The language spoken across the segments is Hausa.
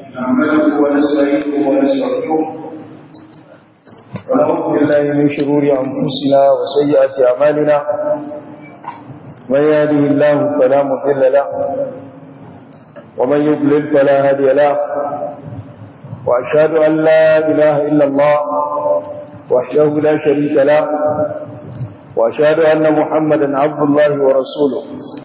نعمله ونستعينه ونستغفره ونعوذ بالله من شرور انفسنا وسيئات اعمالنا من يهده الله فلا مضل له ومن يضلل فلا هادي له واشهد ان لا اله الا الله وحده لا شريك له واشهد ان محمدا عبد الله ورسوله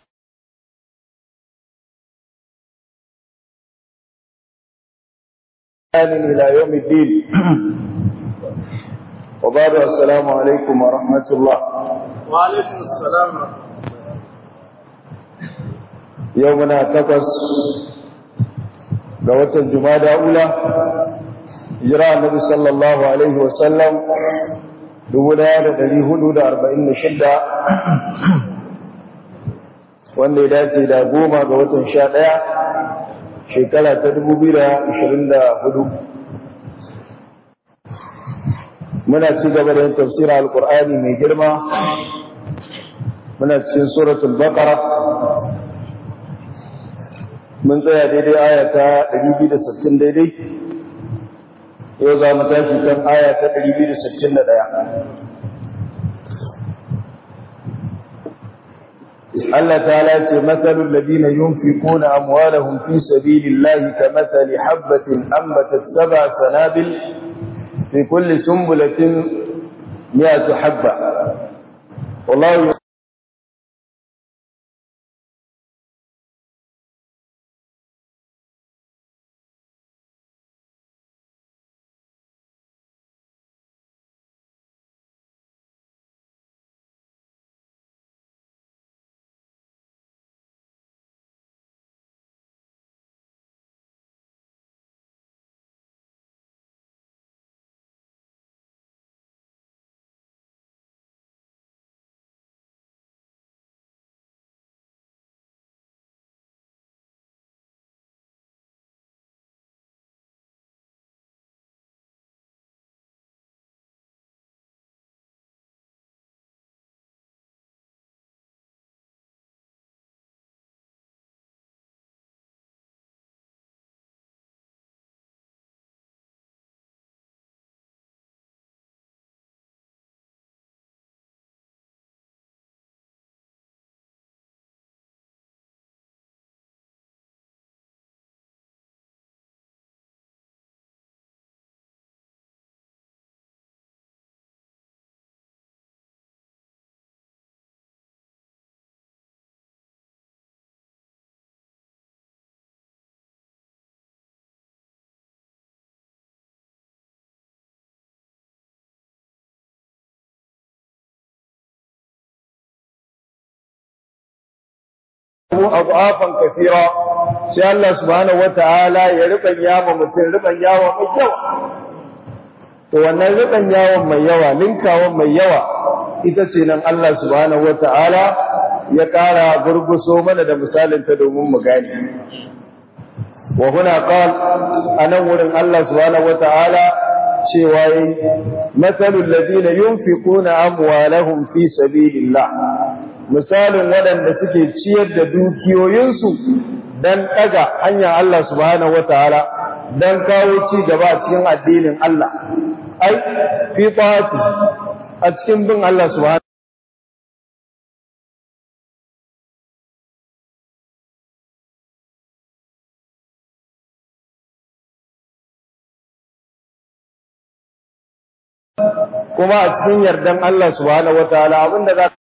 إلى يوم الدين وبعد السلام عليكم ورحمة الله وعليكم السلام يومنا تقص قوة الجمادة أولى إجراء النبي صلى الله عليه وسلم دولا لدي هدود أربعين شدة wanda ya dace da goma ga watan sha ɗaya shekara ta dubu biyu da ashirin da hudu muna ci gaba da yin tafsirin alkur'ani mai girma muna cikin suratul baqara mun tsaya daidai aya ta 260 daidai yau za mu tashi kan aya ta 261 Allah ta'ala ce matsalul ladina yunfiquna amwalahum fi sabilillahi kamathali habatin ambatat sab'a sanabil في كل سنبلة مئة حبة والله adafan kafira sai Allah subhanahu wataala ya riban yawa mutum riban yawa mai yawa to wannan riban yawan mai yawa linkawan mai yawa ita ce nan Allah subhanahu wataala ya ƙara gurguso mana da misalin ta domin mu gane wa huna qal anan wurin Allah subhanahu wataala cewa yi matsalul ladina yunfiquna amwalahum fi sabilillah misalin waɗanda suke ciyar da dukiyoyinsu don ɗaga hanyar Allah subhanahu wataala don kawo ci gaba a cikin addinin Allah ai fi ta'ati a cikin bin Allah subhanahu kuma a cikin yardan Allah subhanahu wataala abinda za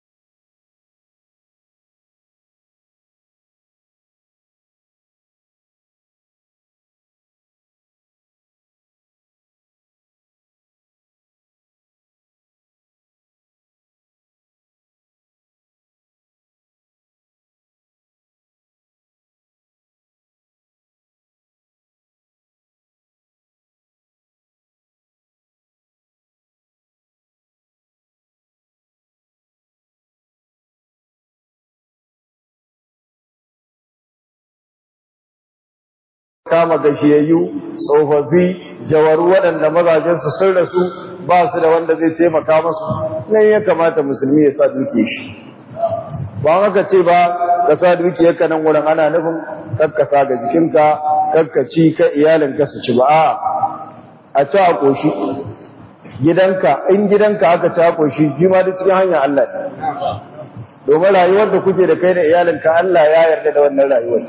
kama gashiyayyu tsofaffi jawaru waɗanda mazajensu sun rasu ba su da wanda zai taimaka masu nan ya kamata musulmi ya sa duke shi ba haka ce ba ka sa dukiyarka nan wurin ana nufin kakkasa ga jikinka kakkaci ka iyalinka su ci ba a a ci a koshi gidanka in gidanka aka ci a koshi shi ma duk cikin hanyar Allah ne domin rayuwar da kuke da kai da iyalinka Allah ya yarda da wannan rayuwar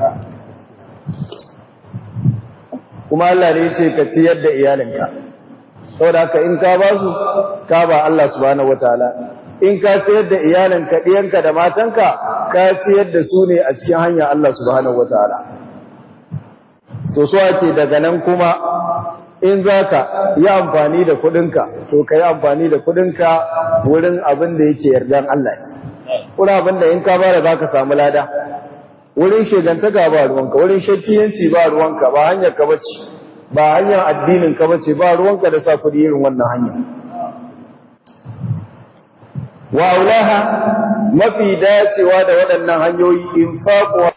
kuma Allah ne ya ce ka ciyar da iyalinka saboda haka in ka ba su ka ba Allah subhanahu wataala in ka ciyar da iyalinka ɗiyanka da matanka ka ciyar da su ne a cikin hanyar Allah subhanahu wataala to so ake daga nan kuma in za ka yi amfani da kuɗinka to ka yi amfani da kuɗinka wurin abin da yake yardan Allah ne kuna abin da in ka bada za ka samu lada wurin shegantaka ba ruwanka wurin shakkiyanci ba ruwanka ba hanyar ka bace ba hanyar addinin ka bace ba ruwanka da sa kuɗi irin wannan hanya wa aulaha mafi dacewa da waɗannan hanyoyi infaqu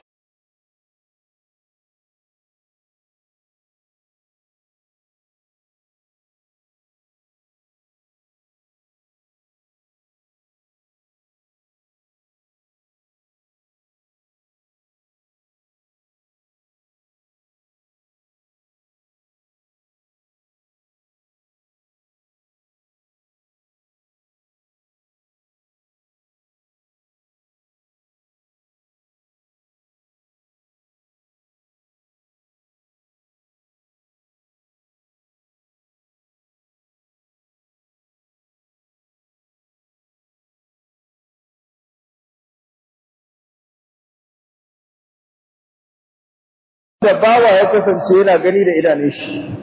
da bawa ya kasance yana gani da idanun shi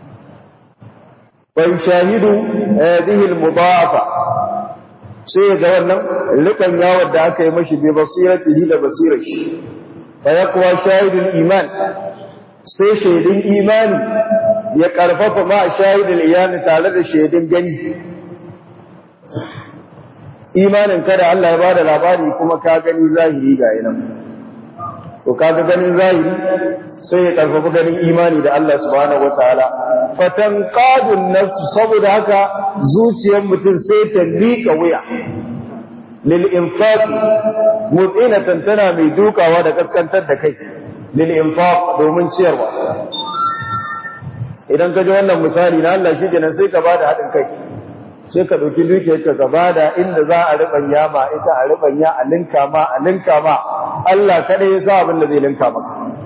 bai shahidu hadhihi al-mudafa sai ga wannan rikan yawon da aka yi mashi bi basiratihi da basirar shi fa yaqwa shahidul iman sai shaidin imani ya karfafa ma shahidul iyani tare da shaidin gani imanin kada Allah ya bada labari kuma ka gani zahiri ga yanan to kaga ganin zahiri sai ya karfafa ganin imani da Allah subhanahu wataala fatanqadu nafsu saboda haka zuciyar mutum sai ta lika wuya lil infaq mu'minatan tana mai dukawa da kaskantar da kai lil infaq domin ciyarwa idan ka ji wannan misali na Allah shi kenan sai ka bada hadin kai sai ka ɗauki dukiyarka ka bada inda za a riɓanya ma ita a riɓanya a linka ma a linka ma Allah kaɗai ya sa abin da zai linka maka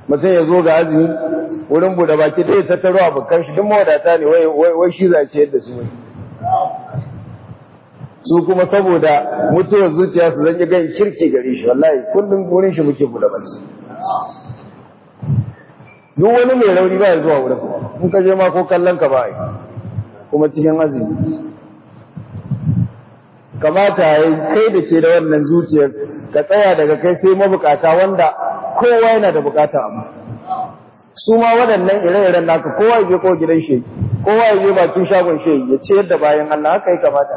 mutum ya zo ga azumi wurin bude baki dai ta taro abokan shi duk mawadata ne wai wai shi zace yadda su wai su kuma saboda mutuwar zuciya su zan gan kirki gare shi wallahi kullum wurin shi muke bude baki duk wani mai rauni ba ya zuwa wurin in ka je ma ko kallon ka ba yi kuma cikin azumi kamata ya yi kai da ke da wannan zuciyar ka tsaya daga kai sai mabukata wanda kowa yana da bukata amma su ma waɗannan ire-iren naka kowa ya je ko gidan shi kowa ya je bakin shagon shi ya ciyar da bayan Allah haka ya kamata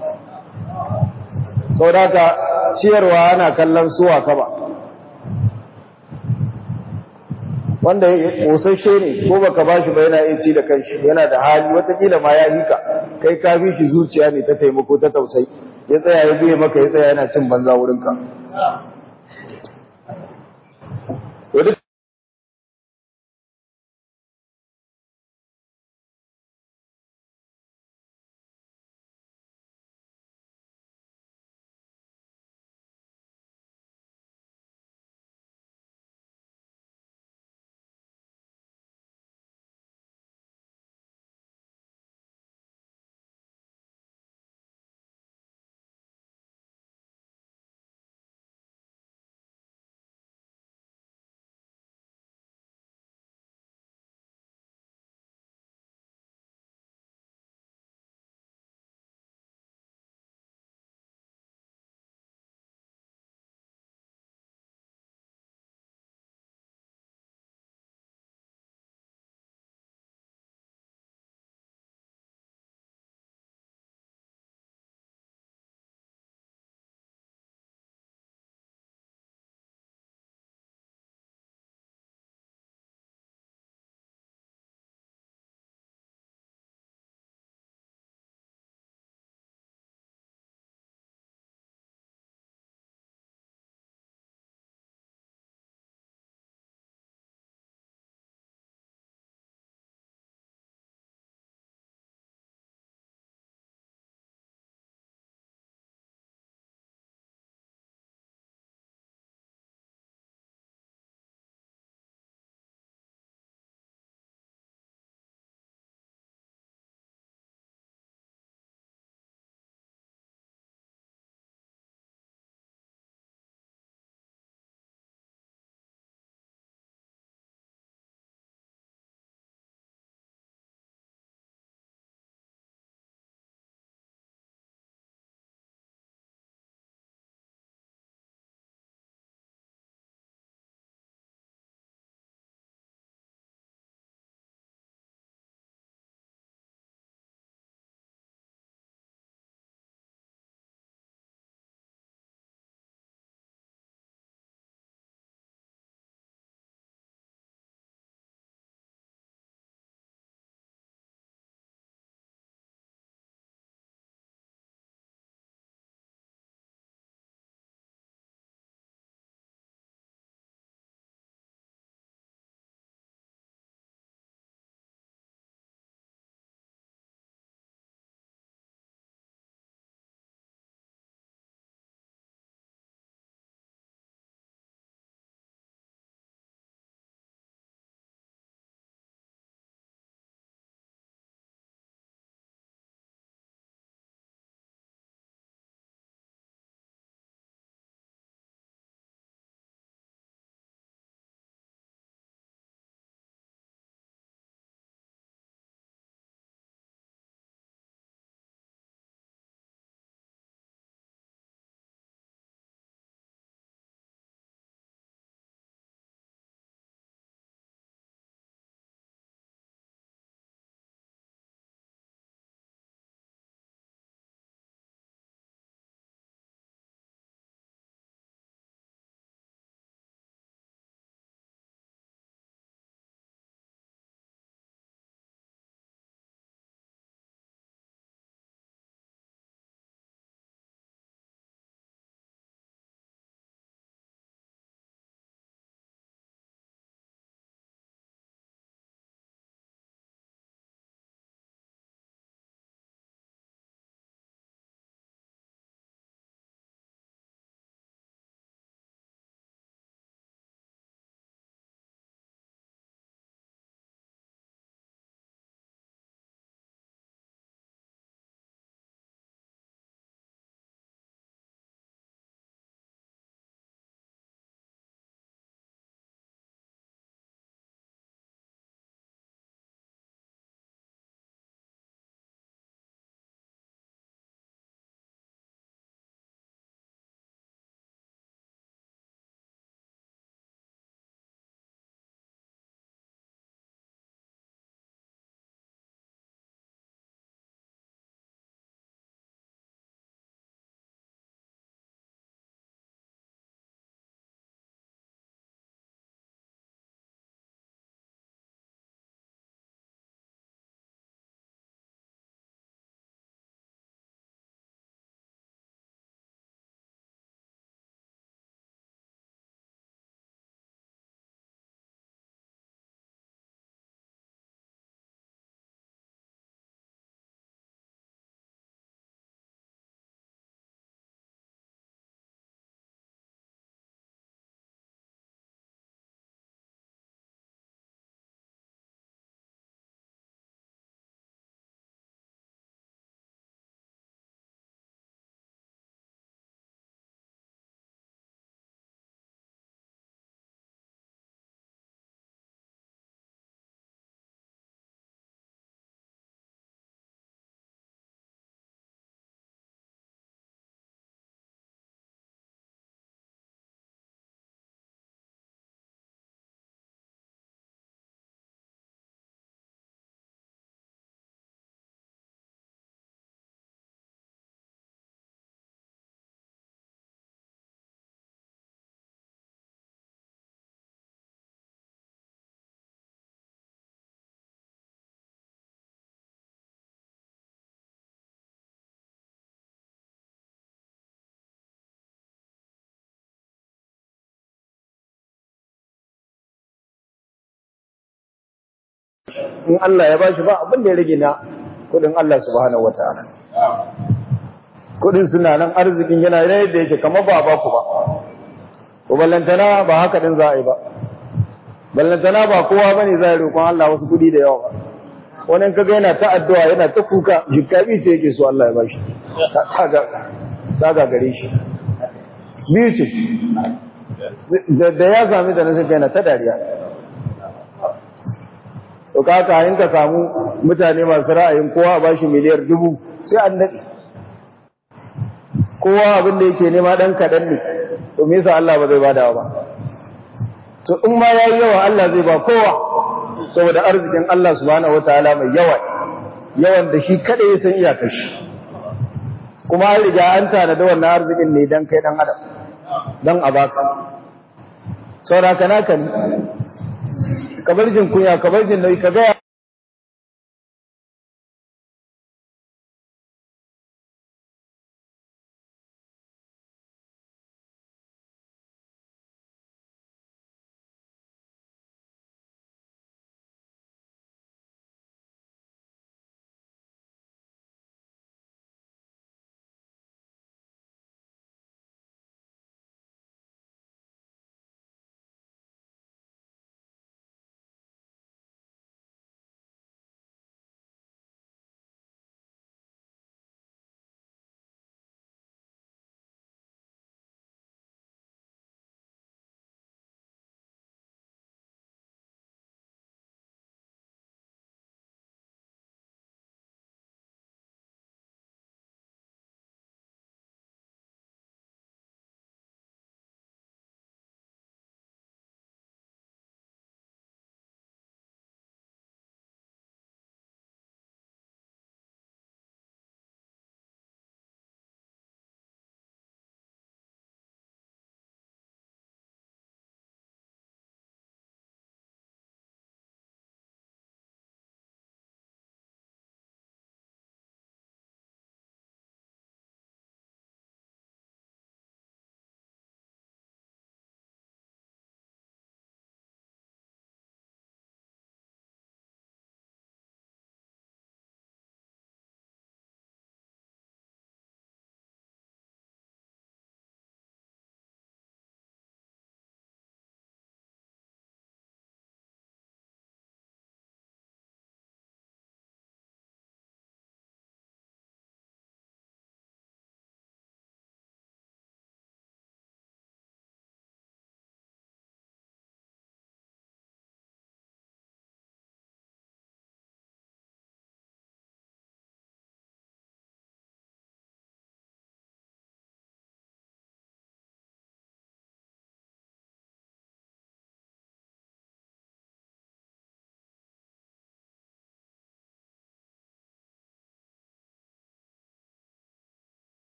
sau da ka ciyarwa ana kallon suwa ka ba wanda kosasshe ne ko baka bashi ba yana iya ci da kanshi yana da hali watakila ma ya hika kai ka fi shi zuciya ne ta taimako ta tausayi ya tsaya ya biye maka ya tsaya yana cin banza wurinka in Allah ya bashi ba abin da ya rage na kudin Allah subhanahu wataala kudin suna nan arzikin yana yadda yake kamar ba ba ku ba ko ballantana ba haka din za a yi ba ballantana ba kowa bane za a roƙon Allah wasu kudi da yawa ba wani kaga yana ta addu'a yana ta kuka jikabi ce yake so Allah ya bashi ta ga ta ga gare shi biyu ce da ya sami da nasa yana ta dariya to kaka in ka samu mutane masu ra'ayin kowa a bashi miliyar dubu sai an daɗe kowa abin da yake nema ɗan kaɗan ne to me yasa Allah ba zai bada ba to in ma yayi yawa Allah zai ba kowa saboda arzikin Allah subhanahu wataala mai yawa yawan da shi kada ya san iyakar shi kuma an riga an tana da wannan arzikin ne dan kai dan adam dan a baka saboda kana kan kabar jin kunya kabar jin nauyi ka ga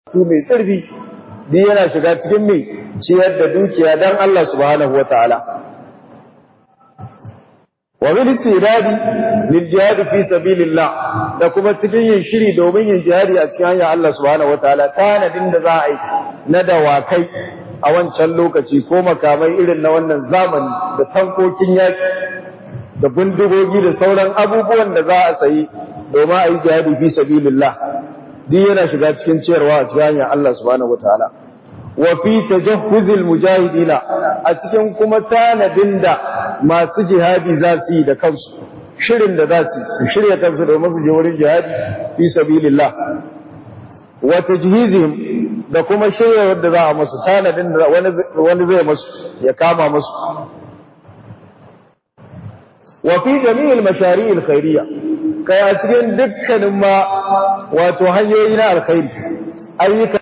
ku mai tsirfi duk yana shiga cikin mai ciyar da dukiya dan Allah subhanahu wataala wa bil istidadi lil jihad fi sabilillah da kuma cikin yin shiri domin yin jihadi a cikin hanyar Allah subhanahu wataala tanadin da za a yi na dawakai a wancan lokaci ko makamai irin na wannan zamani da tankokin yaki da bindigogi da sauran abubuwan da za a sayi domin a yi jihadi fi sabilillah duk yana shiga cikin ciyarwa a cikin hanyar Allah subhanahu wataala wa fi tajahhuzil mujahidina a cikin kuma tanadin da masu jihadi za su yi da kansu shirin da za su su shirya kansu domin su je wurin jihadi fi sabilillah wa tajhizihim da kuma shirya wadda za a masu tanadin da wani zai masu ya kama masu wa fi jami'il mashari'il khairiyya kai a cikin dukkanin ma wato hanyoyi na alkhairi ayyuka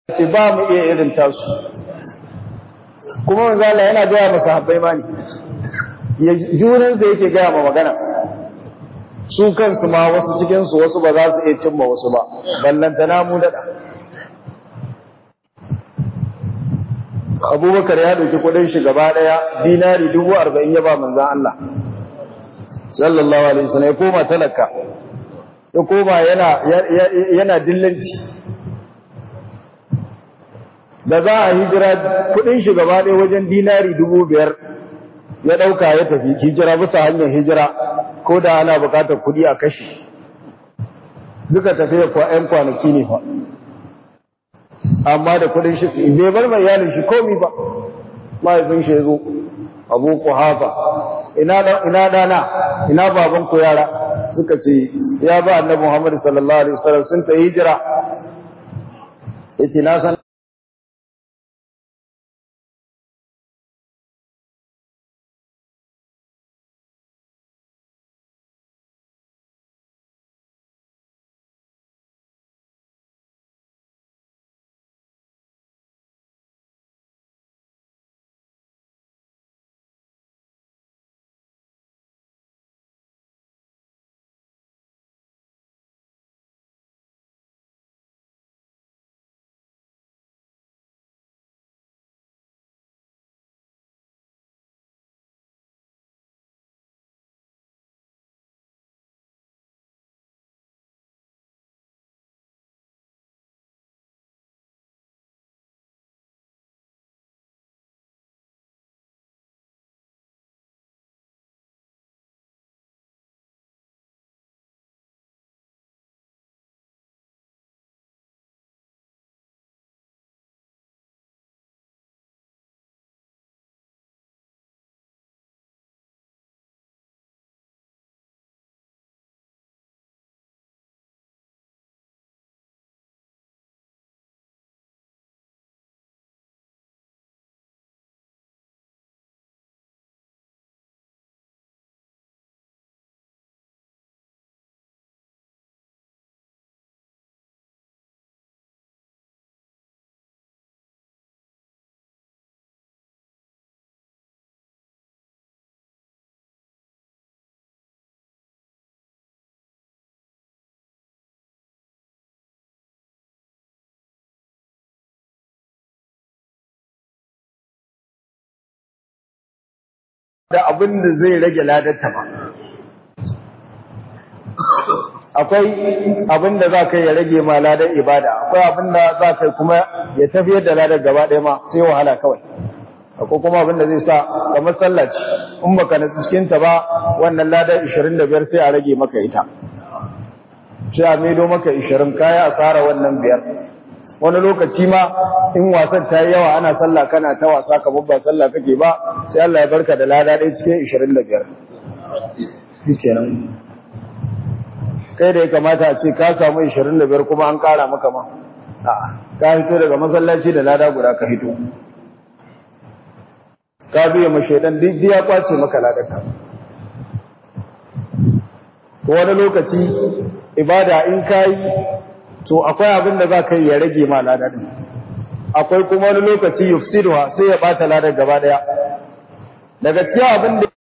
ce ba mu iya irin tasu kuma manzo Allah yana gaya masa habbai ma ne ya junansa yake gaya ma magana su kansu ma wasu cikinsu wasu ba za su iya cimma wasu ba ballantana mu daɗa abubakar ya ɗauki kudin shi gaba ɗaya dinari dubu arba'in ya ba manzan Allah sallallahu alaihi wasallam ya koma talaka ya koma yana yana dillanci da za a hijira kudin shi gaba ɗaya wajen dinari dubu biyar ya ɗauka ya tafi hijira bisa hanyar hijira ko da ana buƙatar kudi a kashi duka tafiya kwa 'yan kwanaki ne fa amma da kudin shi bai bar mai iyalin shi komi ba mahaifin shi ya zo abu ku hafa ina dana ina baban ku yara suka ce ya ba annabi muhammad sallallahu alaihi wasallam sun ta hijira yace na san da abin da zai rage ladarta ba akwai abin da za ka yi ya rage ma ladar ibada akwai abin da za ka yi kuma ya tafiyar da ladar gaba ɗaya ma sai wahala kawai akwai kuma abin da zai sa kamar sallaci in baka na cikinta ba wannan ladar 25 sai a rage maka ita sai a maido maka 20 kaya asara wannan biyar wani lokaci ma in wasan ta yi yawa ana sallah kana ta wasa kamar ba sallah kake ba sai Allah ya barka da lada ɗaya cikin 25 shikenan kai da ya kamata a ce ka samu 25 kuma an ƙara maka ma a'a ka hito daga masallaci da lada guda ka hito ka biya ma shaidan duk ya kwace maka ladarka wani lokaci ibada in kai to akwai abin da za ka yi ya rage ma ladar akwai kuma wani lokaci yufsiduha sai ya bata ladar gaba daya daga cikin abin da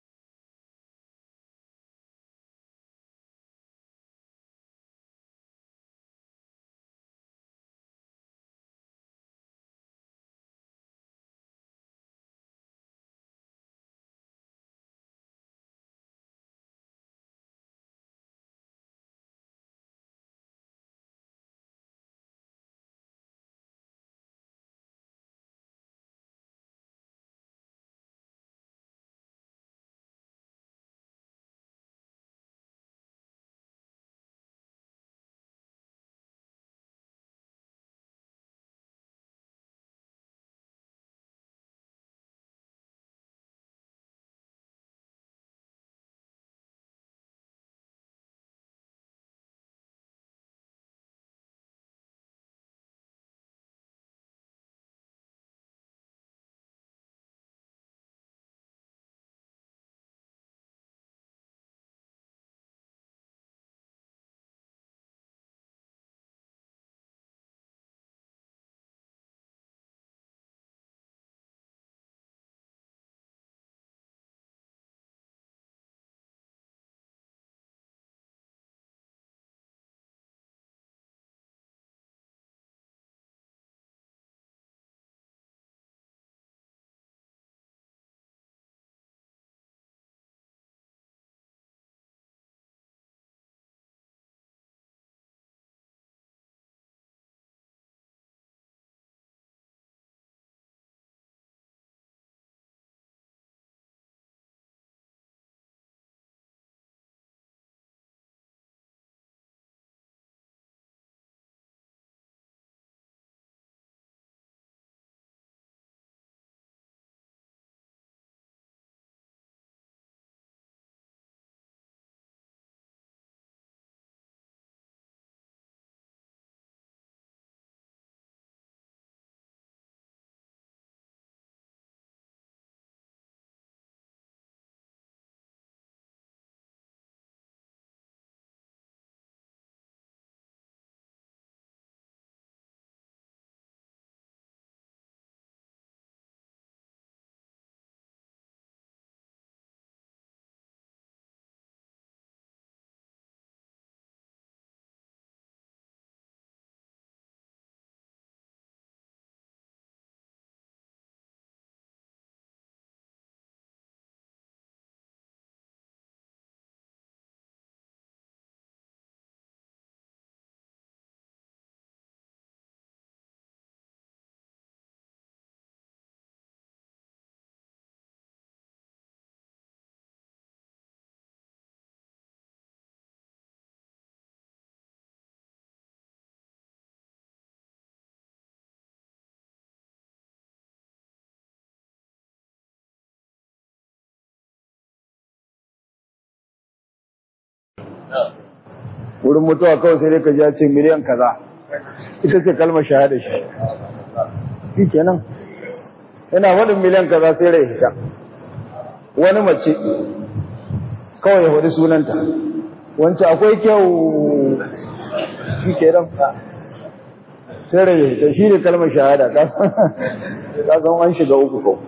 wurin mutuwa kawai sai dai ka ji ya ce miliyan kaza ita ce kalmar shahada shi shi kenan yana wadin miliyan kaza sai rai hita wani mace kawai ya faɗi sunanta wancan akwai kyau shi kenan sai rai hita shi ne kalmar shahada ka san an shiga uku kawai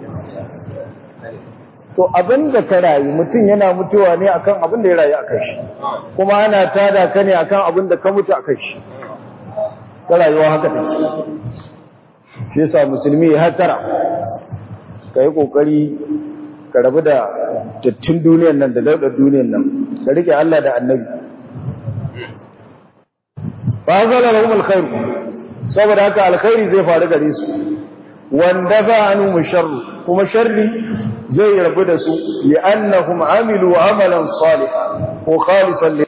to abin da ka rayu mutum yana mutuwa ne akan abin da ya rayu akan shi kuma ana tada ka ne akan abin da ka mutu akan shi ta rayuwa haka take shi yasa musulmi ya hatara ka yi kokari ka rabu da dattin duniyar nan da daudar duniyar nan ka rike Allah da annabi fa zala lahum alkhair saboda haka alkhairi zai faru gare su wanda ba anu musharru kuma sharri zai rabu da su li'annahum amilu amalan salihan ko khalisan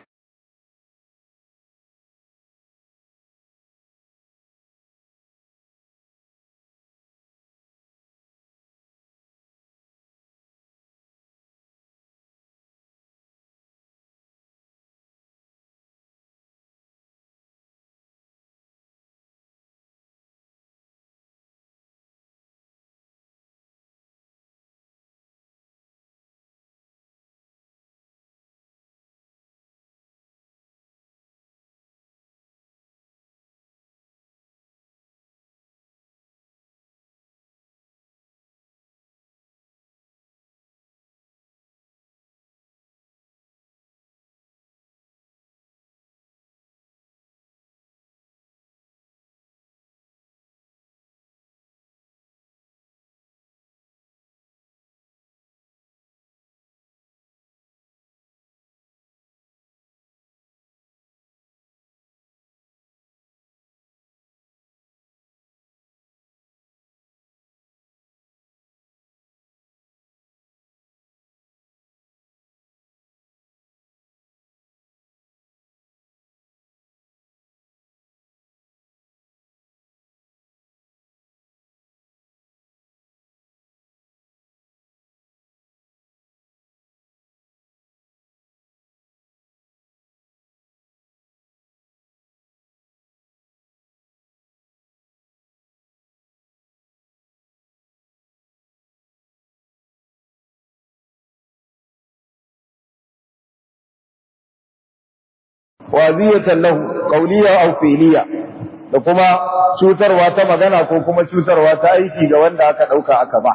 waziyatan lahu qawliya aw fi'liya da kuma cutarwa ta magana ko kuma cutarwa ta aiki ga wanda aka dauka aka ba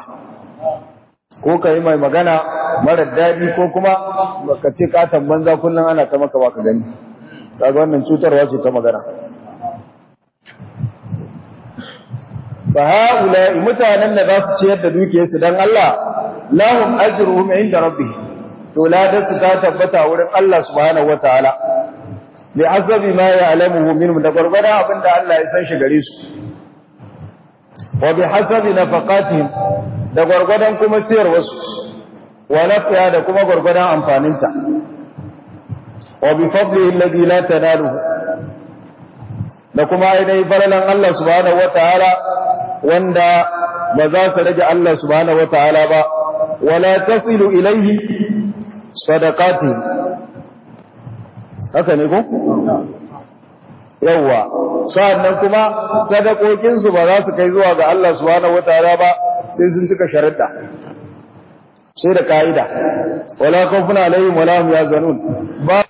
ko kai mai magana mara dadi ko kuma baka ce katan banza kullun ana ta maka baka gani kaga wannan cutarwa ce ta magana fa haula mutanen da za su ciyar da dukiyarsu dan Allah lahum ajruhum inda rabbihim to ladarsu ta tabbata wurin Allah subhanahu wataala bi hasabi ma ya'lamuhu minhum da gurgurda abinda Allah ya san shi gare su wa bi hasabi nafaqatihim da gurgurdan kuma ciyar wasu wa nafiya da kuma gurgurdan amfaninta wa bi fadlihi alladhi la tanaluhu da kuma ainihin falalan Allah subhanahu wataala wanda ba za su rage Allah subhanahu wataala ba wala tasilu ilayhi sadaqatihim haka ne ko yawwa sa'annan kuma sadakokin su ba za su kai zuwa ga Allah subhanahu wataala ba sai sun cika sharuɗa sai da kaida wala khawfun alaihim wala hum yazanun ba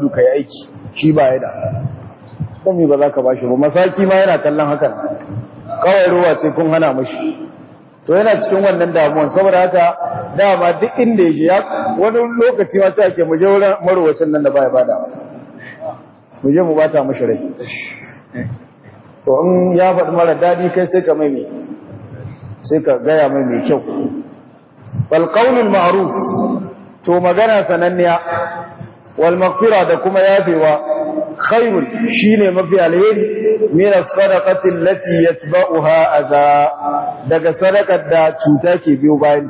gudu kai aiki shi ba ya da dan me ba za ka bashi ba masaki ma yana kallon hakan kawai ruwa ce kun hana mashi to yana cikin wannan damuwan saboda haka dama duk inda yake ya wani lokaci ma sai ake mu je wurin marwacin nan da baya bada mu je mu bata mashi rai to in ya faɗi mara daɗi kai sai ka mai mai sai ka gaya mai mai kyau wal qaulul ma'ruf to magana sananniya wal maghfira da kuma yafewa khairun shine mafi alheri min as-sadaqati allati yatba'uha adha daga sadakar da cuta ke biyo bayan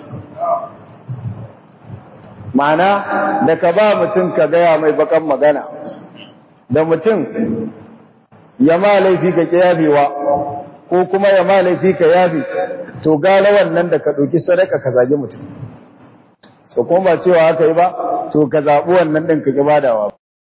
ma'ana da ka ba mutum ka gaya mai bakan magana da mutum ya ma laifi ka yafewa ko kuma ya ma laifi ka yafe to gara wannan da ka ɗauki sadaka ka zagi mutum to kuma ba cewa haka yi ba to ka zaɓi wannan ɗin ka ƙi badawa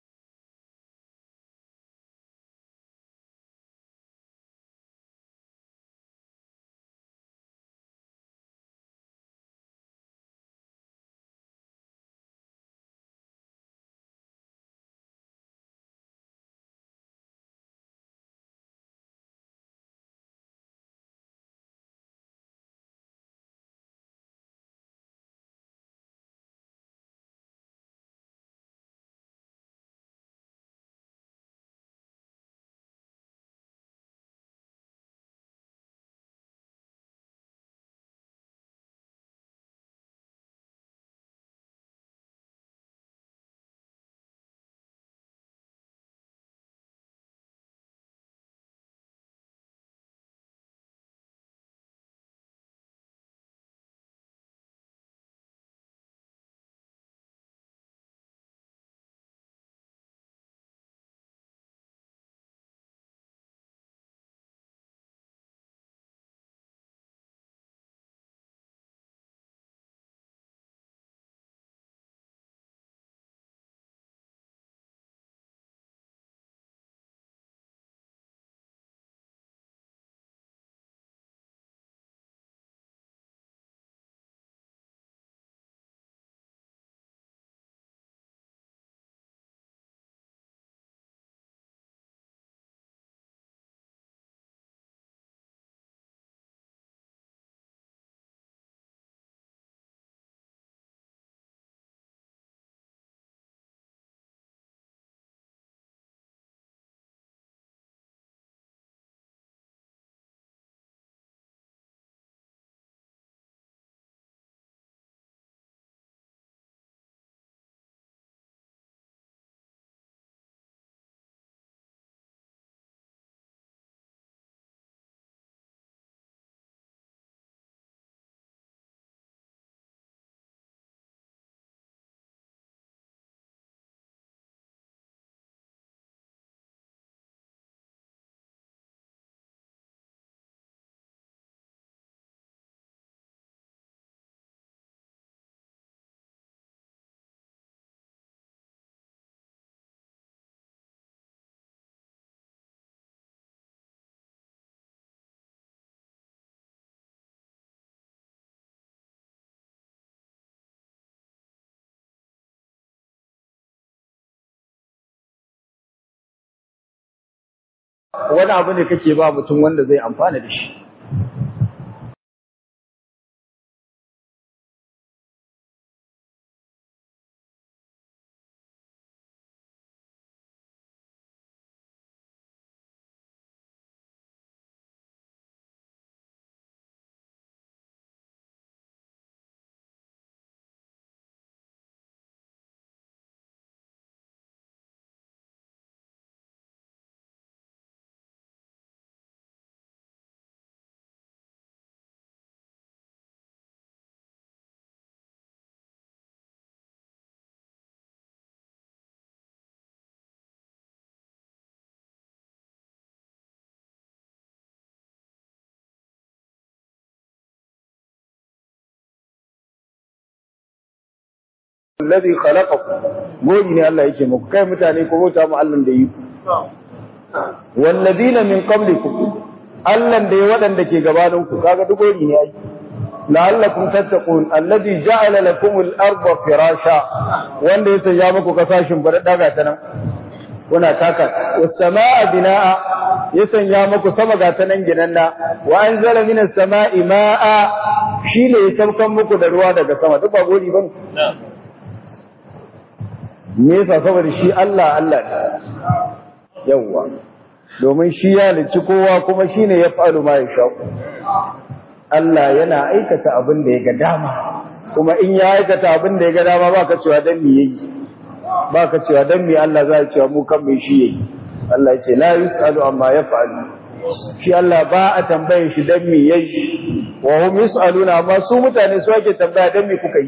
wani abu ne kake ba mutum wanda zai amfana da shi alladhi khalaqakum gori ne Allah yake muku kai mutane ko bauta mu Allah da yi walladina min qablikum Allah da ya wadanda ke gabanin ku kaga duk gori ne ai la'allakum tattaqun alladhi ja'ala lakum al-ardha firasha wanda ya sanya muku kasashin bar daga ta nan kuna taka was-samaa binaa ya sanya muku sama ga ta nan ginanna wa anzala minas samaa'i ma'a shine ya saukan muku da ruwa daga sama duk ba gori bane me yasa saboda shi Allah Allah ne yawwa domin shi ya lici kowa kuma shine ya faru ma ya sha Allah yana aikata abin da ya ga dama kuma in ya aikata abin da ya ga dama baka cewa dan me yayi baka cewa dan me Allah zai cewa mu kan me shi yayi Allah ya ce la yusalu amma yaf'alu shi Allah ba a tambaye shi dan me yayi wa hum yusaluna amma su mutane su ake tambaya dan me kuka yi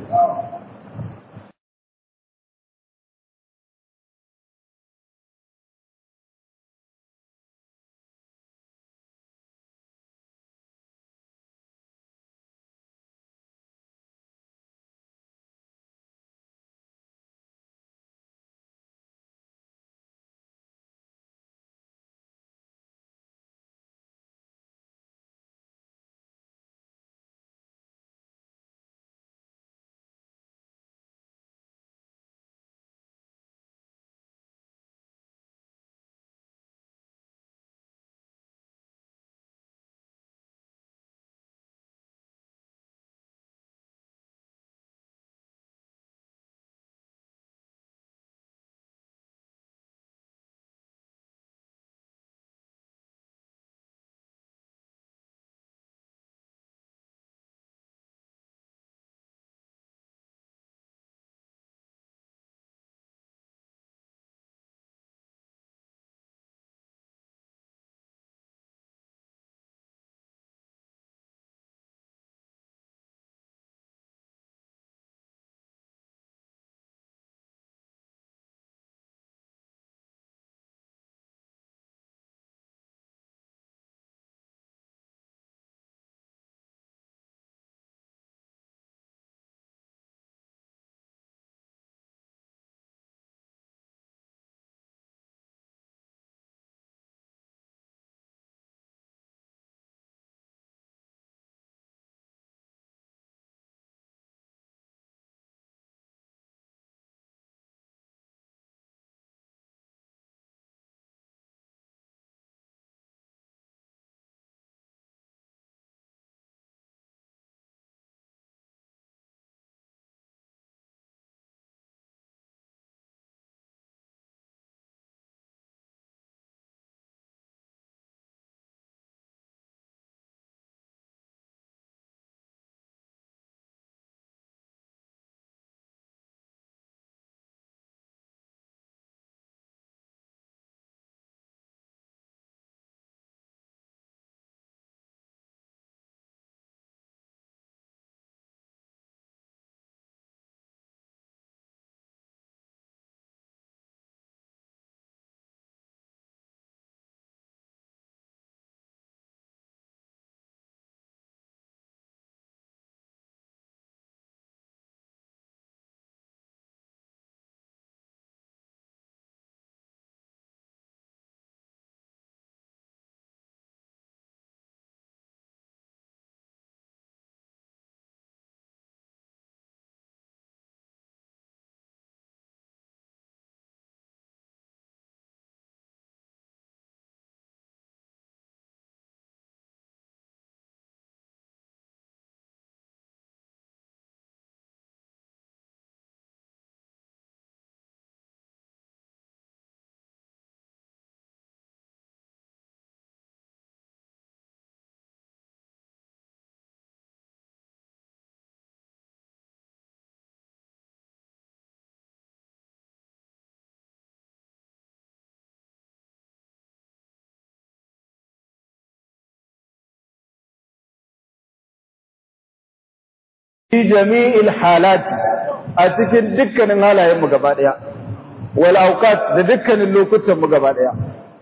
fi jami'il halati a cikin dukkanin halayen mu gaba daya wal awqat da dukkanin lokutan mu gaba daya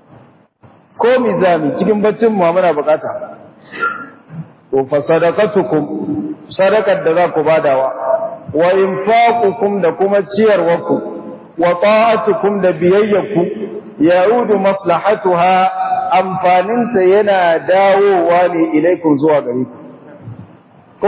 ko mizami cikin baccin mu muna bukata to fa sadaqatukum sadaqar da za ku badawa wa infaqukum da kuma ciyarwarku wa ta'atukum da biyayyaku ya'udu maslahatuha amfaninta yana dawowa ne ilaikun zuwa gare ku ko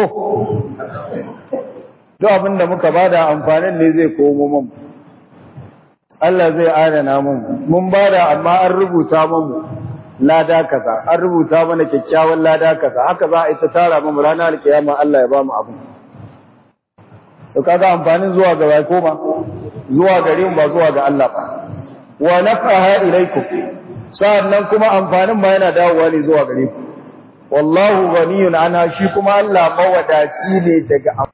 duk abin da muka bada amfanin ne zai komo mun Allah zai adana mun mun bada amma an rubuta mun lada kaza an rubuta mana kyakkyawan lada kaza haka za a yi ta tara mu ranar alkiyama Allah ya ba mu abin to kaga amfanin zuwa ga bai koma zuwa gare mu ba zuwa ga Allah ba wa nafaha ilaikum sa'annan kuma amfanin ma yana dawowa ne zuwa gare ku wallahu ghaniyun ana shi kuma Allah mawadaci ne daga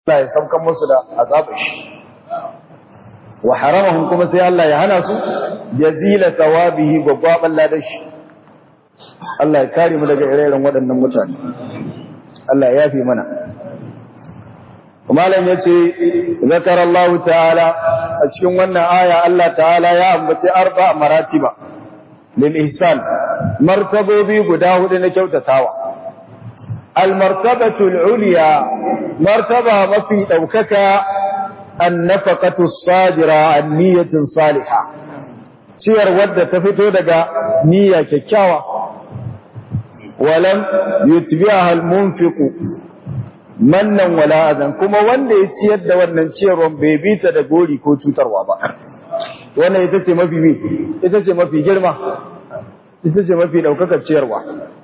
Allah ya saukan musu da azabar shi wa haramahum kuma sai Allah ya hana su jazila thawabihi gwagwaban ladan shi Allah ya kare mu daga ire-iren waɗannan mutane Allah ya yafe mana malam yace zakar Allah ta'ala a cikin wannan aya Allah ta'ala ya ambace arba maratiba lil ihsan martabobi guda hudu na kyautatawa al martabatu al ulya martaba mafi daukaka an nafaqatu sadira an niyatin salihah ciyar wadda ta fito daga niyya kyakkyawa walam yutbi'aha al munfiqu mannan wala adan kuma wanda ya ciyar da wannan ciyarwan bai bi ta da gori ko cutarwa ba wannan ita ce mafi bi ita ce mafi girma ita ce mafi daukakar ciyarwa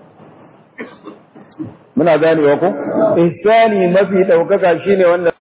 muna ganewa ko ihsani mafi daukaka shine wanda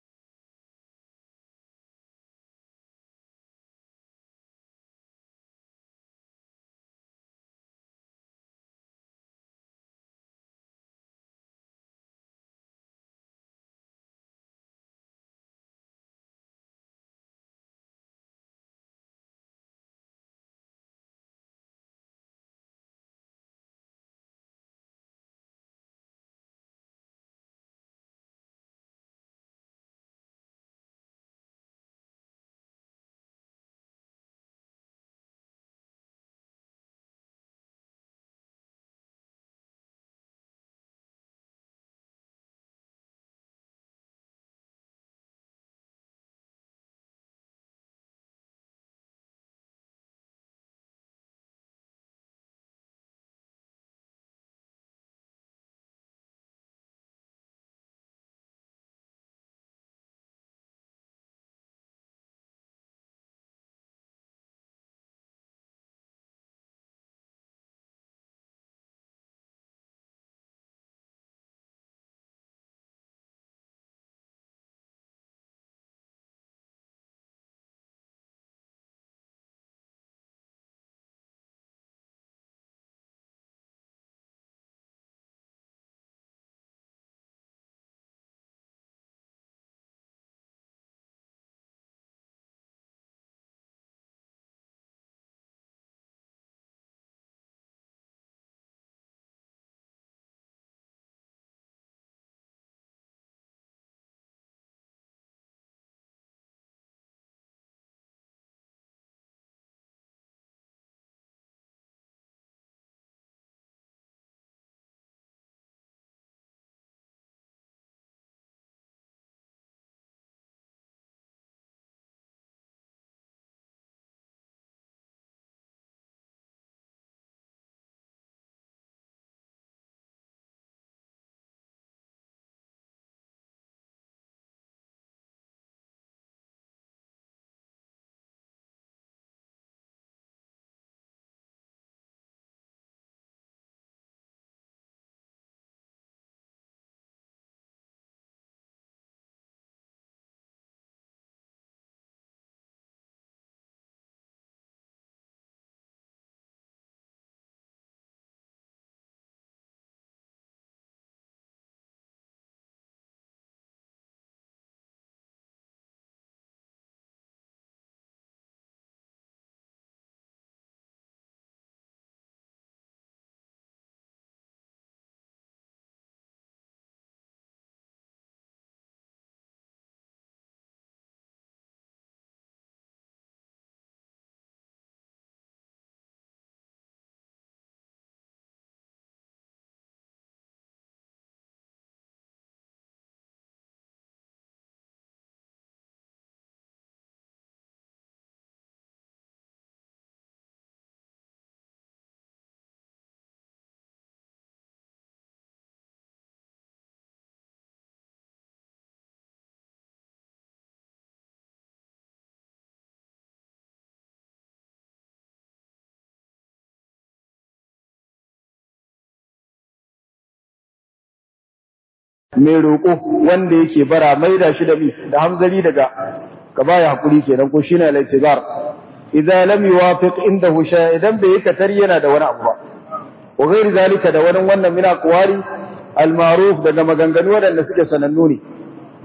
mai roƙo wanda yake bara mai da shi da mi da hamzari daga ka baya hakuri kenan ko shine al-i'tizar idza lam yuwafiq indahu shay idan bai yi katar yana da wani abu ba wa ghairi zalika da wani wannan mina qawari al-ma'ruf daga maganganu wadanda suke sanannu ne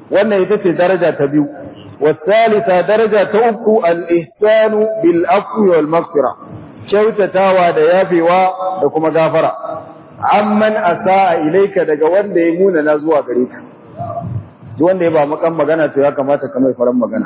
wannan ita ce daraja ta biyu والثالثة درجة توكو الإحسان بالأفو والمغفرة kyautatawa da yafewa da kuma gafara amman asaa ilaika daga wanda ya muna na zuwa gare ka duk wanda ya ba makan magana to ya kamata ka mai faran magana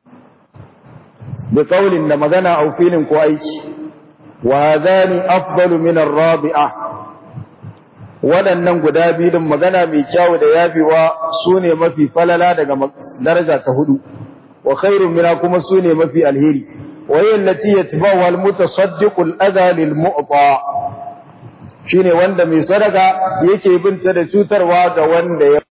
bi qaulin da magana au filin ko aiki wa hadani afdalu min ar-rabi'a waɗannan guda biyu din magana mai kyau da yafewa sune mafi falala daga daraja ta hudu wa khairun mina kuma sune mafi alheri وهي التي يتبعها المتصدق الأذى للمؤطى shine wanda mai sadaka yake binta da cutarwa ga wanda ya